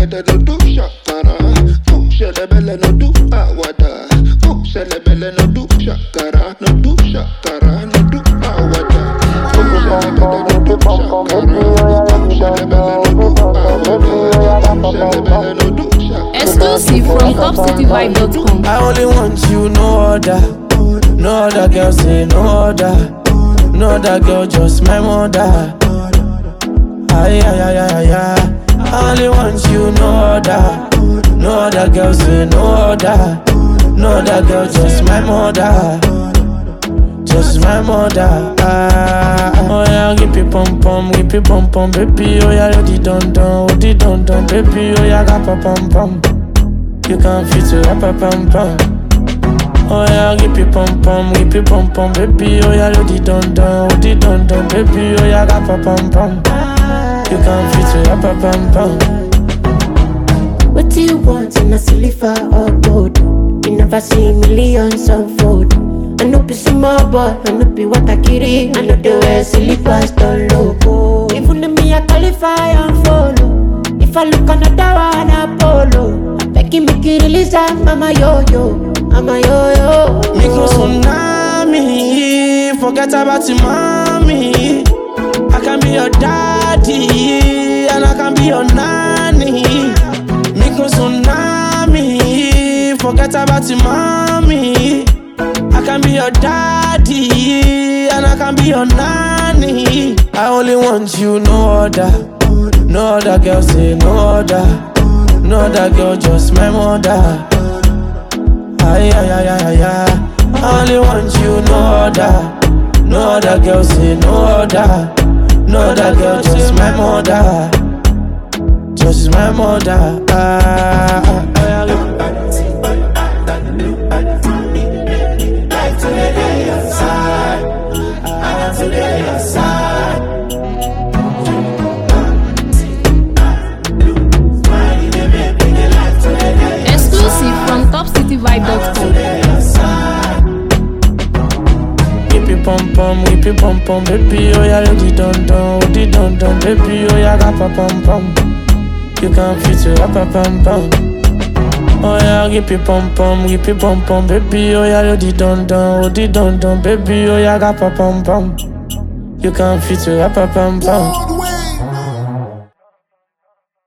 belle no do shakara. Ooh, shelebele no do awada. Ooh, shelebele no do shakara. No do shakara, no do awada. Ooh, shelebele no do shakara. Ooh, shelebele no do awada. Ooh, shelebele no do shakara. Exclusive from topcityvibe.com. I only want you, no other. No other girl say no other. No other girl, just my mother. Ay, ay, ay, ay, ay, ay. I only want you, no other. No other girl say no other. No other girl, just my mother. Just my mother. Ah, oh yeah, give me pom pom, give me pom pom, baby. Oh yeah, you di don don, oh di don don, baby. Oh yeah, ga pa pom pom. You can fit it up, up, pom pom. Oh yeah, give me pom pom, give me pom pom, baby. Oh yeah, you di don don, oh di don don, baby. Oh yeah, ga pa pom pom. You can fit it up, up, pom pom. What do you want in a silver or gold? You never see millions unfold. I know be small boy, I know be what I carry. I know the way slippers don't logo. Even if me I qualify and follow. If I look another one, I follow. I beg you make you release that, mama yo yo, mama yo yo. Micro tsunami, forget about your mommy. I can be your daddy, and I can be your nanny. Micro tsunami, forget about your mommy. I can be your daddy, and I can be your nanny. I only want you, no other. No other girl say no other. No other girl, just my mother. Ay, ay, ay, ay, ay, ay. I only want you, no other. No other girl, say no other. No other girl, just my mother. Just my mother. Ah, ah, ah, ah. Exclusive from topcityvibe.com. Whip it pom pom, whip it pom pom, baby. Oh yeah, you di don don, oh di don don, baby. Oh yeah, ga pa pom pom. You can fit it up, up, pom pom. Oh yeah, whip it pom pom, whip it pom pom, baby. Oh yeah, you di don don, oh di don don, baby. Oh yeah, ga pa pom pom. You can fit it up, up, pom pom.